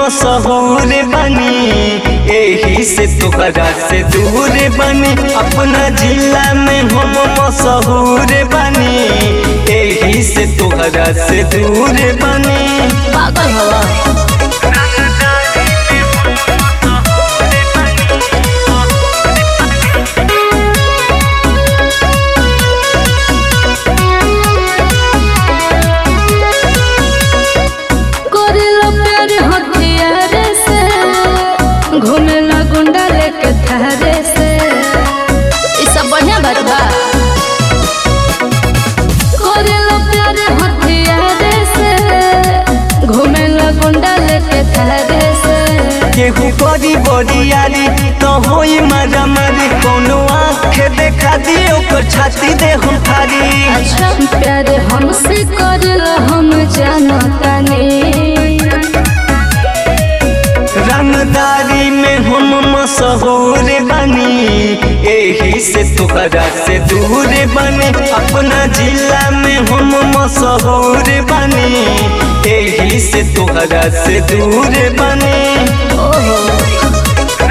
मशहूर बनी एही से तोहरा से दूर बनी अपना जिला में हम मशहूर बनी एही से तोहरा से दूर बनी पागल हवा करेला प्यार हथियार से घूमेला गुंडा लेके थारे से ई सब बढ़िया बात बा करेला प्यार हथियार से घूमेला गुंडा लेके थारे से केहू करी बरियारी तो होई मारा मारी कोनो आँख देखा दी ओकर छाती दे हम फारी अच्छा प्यार हमसे करेला हम जानतानी रंगदारी में हम मशहूर बनी एही से तोहरा से दूर बने अपना जिला में हम मशहूर बनी एही से तोहरा से दूर बने ओहो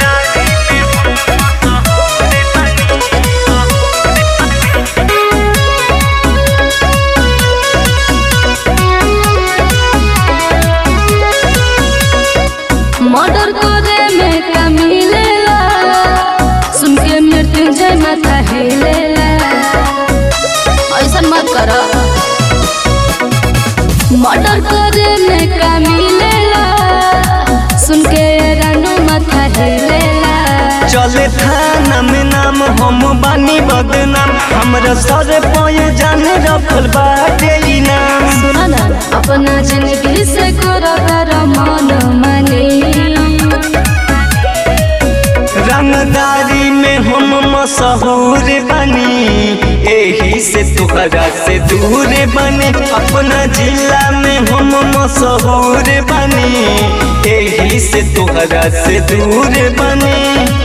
मर्डर करे में का मिलेला सुन के मृत्युंजय माथा हिलेला ऐसा मत कर मर्डर करे में का मिलेला सुन के रानू माथा हिलेला चले थाना में नाम हम बानी बदनाम हमरा सर पय जान रखल बाटे ई नाम सुना ना अपना जिंदगी से करो कर मन मानी रंगदारी में हम मशहूर बनी एही से तोहरा से दूर बने अपना जिला में हम मशहूर बनी एही से तोहरा से दूर बने